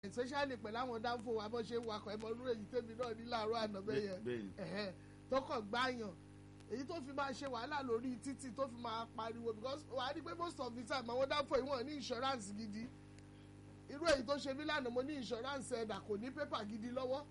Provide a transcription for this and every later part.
especially pẹ̀lú àwọn dáńfò wa bó ṣe ń wakọ̀ ẹ̀mọ́ lórí èyí tèmi náà ní láàárọ̀ àná bẹ́ẹ̀ bẹ́ẹ̀ni. yẹn tọkọ̀ gbáyàn èyí tó fi máa ṣe wàhálà lórí títì tó fi máa pariwo because wà á rí pé most of the time àwọn dáńfò yìí wọ́n ní insurance gidi irú èyí tó ṣe mí lánàá mo ní insurance ẹ̀dà kò ní pépà gidi lọ́wọ́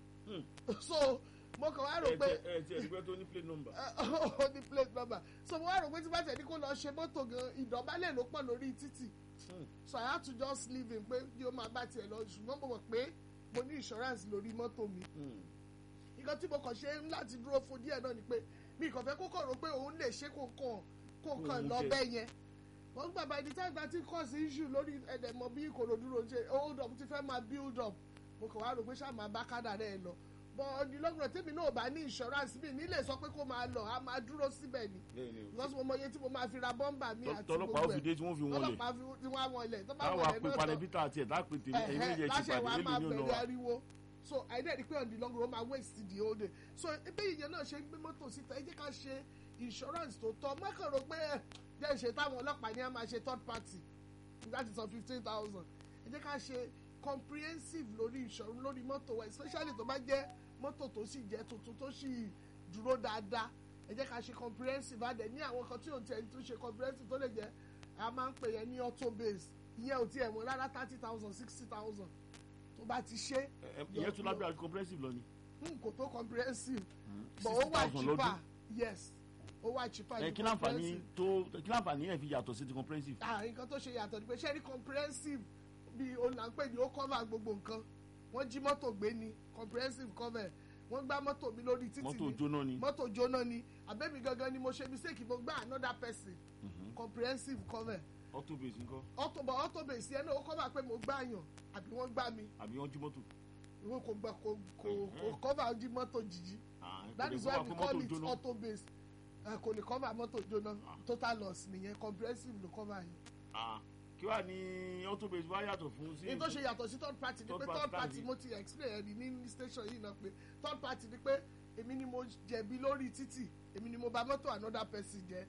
so mo kàn wá rò ẹ pé tiẹ̀- ẹ tiẹ̀ dúpẹ́ tó ní plate number. ó ní plate number so mo wá rò pé tí bá tẹ̀ ní kó lọ ṣe mọ́tò gan ìdọ̀bálẹ̀ ló pọ̀ lórí títì Hmm. so I had to just leave him pé kí ó máa bá tiẹ̀ lọ ṣùgbọ́n mo mọ̀ pé mo ní insurance lórí mọ́tò mi Hmm. nǹkan tí mo kàn ṣe ń láti dúró fún díẹ̀ náà ni pé mi kàn fẹ́ kó kàn rò pé òun lè ṣe kó kàn kó Kó kàn òun lọ jẹ. bẹ́ẹ̀ yẹn wọ́n gbà bá ẹni tí àgbà tí kọ́ sí issue lórí ẹ̀dẹ̀ mọ bí ìkòròdú ló ń ṣe hold up ti fẹ́ máa build up mo kàn wá rò pé ṣáà máa bá kádà rẹ̀ lọ but ọdínlọ́gbọ̀n tèmi náà ò bá ní insurance mi nílé sọ pé kó máa lọ a máa dúró síbẹ̀ ni bẹ́ẹ̀ni o. because mo mọ iye tí mo máa fi ra bọ́mbà mi Tọ́- àti tọ́lọ́pàá ó gbogbo fi ẹ̀ dé tí wọ́n fi wọ́n lẹ̀. ọlọ́pàá fi tí wọ́n á wọlé tó bá táwa wọlé pé náà tán panẹ́bítà àti ẹ̀dá pé tèmi ẹ̀yin méjèèjì ti láṣẹ wa pàdé máa èlò ní bẹ̀rẹ̀ ọ̀nà wa. ariwo so àìdẹ́ ni pé on the long run ó máa waste the whole day so ebe ìyẹn náà ṣe ń gbé mọ́tò síta ẹ jẹ́ ká ṣe insurance tó tọ́ mọ́kàn rò pé ẹ jẹ́ ìṣe táwọn ọlọ́pàá ní a máa ṣe third party that is on fifteen thousand ẹ jẹ́ ká ṣe comprehensive lórí insurance lórí mọ́tò wa especially tó bá jẹ́ mọ́tò tó sì jẹ́ tuntun tó sì dúró dáadáa ẹ jẹ́ ká ṣe comprehensive adẹ̀ ní àwọn kan tí ò tiẹ̀ tún ṣe comprehensive tó lè jẹ́ a máa ń pè yẹn ní auto base ìyẹn ò tiẹ̀ wọ́n rárá thirty thousand sixty thousand tó bá ti ṣe Ẹ- ẹ- ìyẹn tún lábẹ́ àti comprehensive lọ ni. n kò tó comprehensive but ó wà 60,000 cheaper lọ́dún. yes ó wà cheaper ẹ ju kí láǹfààní comprehensive. tó kí láǹfààní yẹn fi yàtọ̀ sí ti comprehensive. ah nǹkan tó ṣe yàtọ̀ ni pé ṣé ní comprehensive bí olùlànpẹ̀ ni ó cover gbogbo nǹkan wọ́n jí mọ́tò gbé ni comprehensive cover wọ́n gbá mọ́tò mi lórí títì mọ́tò ni jóná ni. mọ́tò jóná ni àbẹ́mi gangan ni mo ṣe mistake mo gbá another person comprehensive cover auto base ńkọ́ auto but auto base yẹn náà ó cover pé mo gbá yàn àbí wọ́n gbá mi àbí wọ́n jí mọ́tò. ìwé kò gbà kò kò kò cover jí mọ́tò jíjí Ah, kò that lè is kó why wá we pé call mọ́tò it jóná. auto base ẹ kò lè cover mọ́tò jóná total loss nìyẹn comprehensive ló cover yẹn. Ah, kí wàá ní auto base wá yàtọ̀ fún sí. ní tó ṣe yàtọ̀ sí third party ni Third pé party third party tàbí- mo ti explain ẹni ní station yìí náà pé third party ni pé èmi ni mo jẹ̀bi lórí títì èmi ni mo bà mọ́tò another person jẹ́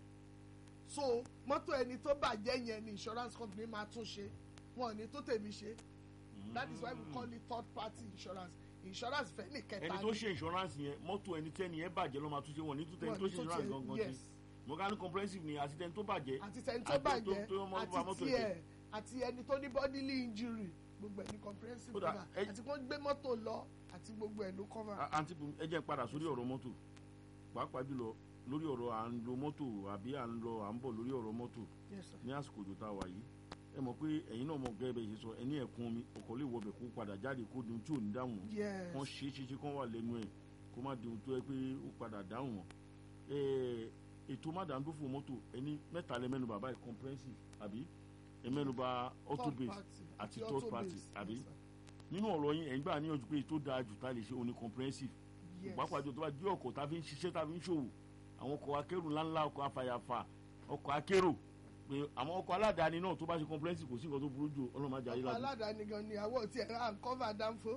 so mọ́tò ẹni tó bàjẹ́ yẹn ni insurance company máa tún ṣe wọn ò ní tó tèmi ṣe that is why we call it third party insurance insurance fẹ́ ní kẹta ẹni tó ṣe insurance yẹn mọ́tò ẹni tẹ́ni yẹn bàjẹ́ ló máa tún ṣe wọ́n ní tún tẹ́ni tó ṣe insurance gangan yes sí. mo ká ní comprehensive ni àti tẹ́ni tó bàjẹ́. àti tẹni tó àti tó- bàjẹ́ tó mọ́ bá mọ́tò àti tiẹ̀ àti ẹni tó ní bodily injury gbogbo ẹ̀ ní comprehensive Ó dà, cover ẹ- àti wọ́n gbé mọ́tò lọ àti gbogbo ẹ̀ ló cover. A- àǹtí Bùnmi, ẹ jẹ́ n padà sórí ọ̀rọ̀ mọ́tò pàápàá jùlọ lórí ọ̀rọ̀ à ń lo mọ́tò àbí à ń lọ à ń bọ̀ lórí ọ̀rọ̀ mọ́tò Yes, sir. ní àsìkò òjò tá a wà yìí ẹ mọ̀ pé ẹ̀yin náà mọ̀ gẹ́gẹ́ bẹ́ẹ̀ ṣe sọ ẹni ẹ̀kún omi ọkọ̀ lè wọbẹ̀ kó padà jáde kó di ohun tí ò ní dáhùn Yes. wọ́n ṣe é ṣe ṣe kán wà lẹ́nu ẹ̀ kó má di ohun tó yẹ pé ó padà dáhùn wọn. Ẹ, ètò mádàndófò mọ́tò ẹni mẹ́ta lẹ mẹ́nu bàbá ẹ̀ comprehensive àbí ẹ mẹ́nu bà auto Third base party àti auto third party base. àbí Yes, sir. nínú ọ̀rọ̀ yín ẹ̀ ń gbà níyànjú pé ètò dáa jù tá a lè ṣe òní comprehensive Yes. pàápàá jù tó bá jí ọkọ̀ tá a fi ń ṣiṣẹ́ tá a fi ń ṣòwò àwọn ọkọ̀ akérò ńláńlá ọkọ̀ afàyàfà ọkọ̀ akérò pé àwọn ọkọ̀ aládàáni náà tó bá ṣe comprehensive kò sí nǹkan tó burú jù ọlọ́mọdé ayé ọkọ̀ ládùn aládàáni gan ni àwọn tí ẹ̀ à ń cover dánfó.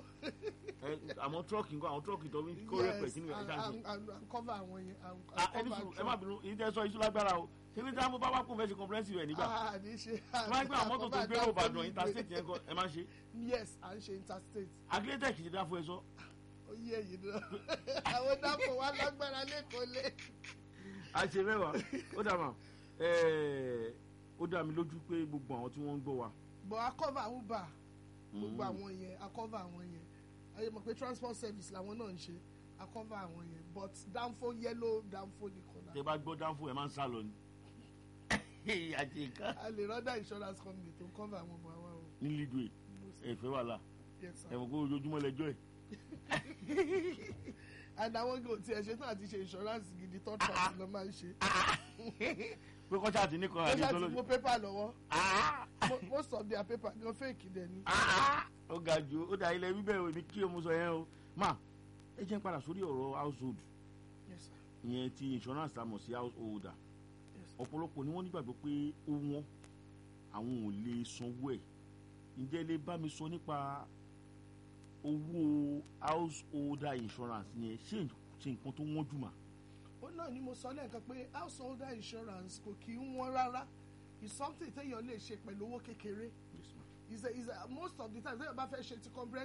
àwọn tírọ́ọ̀kì nǹkan àwọn tírọ́ọ̀kì tó ń kó rẹpẹ̀ sínú ẹ̀ ṣáà ṣe. à ń cover àwọn yẹn. à ń- à ń Ah, ẹni cover sùn ẹ má bínú èyí tẹ́ sọ iṣu lágbára o ṣébí tí wọ́n bá wá kó fẹ́ ṣe comprehensive ẹ̀ nígbà Ah, ní ṣe. wọ́n á gbé àwọn mọ́tò tó gbé òbàdàn interstate yẹn kọ́ ẹ má ṣe yes à ń ṣe interstate. agilitech ti dá fún ẹ sọ ó yé èyí náà àwọn dánfó wa lágbára lẹ́kọ̀ọ́ lé. àṣẹ mẹ́wàá ó dà mà ó dá mi lójú pé gbogbo àwọn tí wọ́n ń gbọ́ wa but a cover uber gbogbo Mm. àwọn yẹn a cover àwọn yẹn ayé mọ̀ pé transport service làwọn náà ń ṣe a cover àwọn yẹn but dánfó yellow dánfó nìkan náà. tẹ bá gbọ́ dáńfó ẹ máa ń sá lọ ni. àti nǹkan. a lè rọ́dà insurance company tó ń cover àwọn ọmọ wa o. ní lidwe ẹ̀fẹ́ wà lá Yes, sir. ẹ̀wọ̀n kó ojoojúmọ́ lẹ́jọ́ ẹ̀. and àwọn gò tí ẹ ṣe tán àti ṣe insurance gidi third party ló máa ń ṣe. pé kọ́ṣà àti nìkan ó àti ṣáà ti ìtọ́lọ́jọ́. mú pépà lọ́wọ́ Mo- most of their paper gan fake dẹ̀ ni. ó ga jù ó da ilẹ̀ wíbẹ̀ ò ní kí o mú sọ yẹn o. ma ẹ jẹ́ n padà sórí ọ̀rọ̀ household Yes, sir. ìyẹn ti insurance tá a mọ̀ sí householder Yes, sir. ọ̀pọ̀lọpọ̀ ni wọ́n nígbàgbọ́ pé ó wọ́n àwọn ò lè sanwó ẹ̀ ǹjẹ́ ẹ lè bá mi sọ nípa owó householder insurance yẹn ṣé ṣe nǹkan tó wọ́n jù mà. ó náà ni mo sọ lẹ́ẹ̀kan pé householder insurance kò kí ń wọ́n rárá it's something téèyàn lè ṣe pẹ̀lú owó kékeré Yes, ma'am. is a is a most of the time ṣé bá fẹ́ ṣe ti comprehensive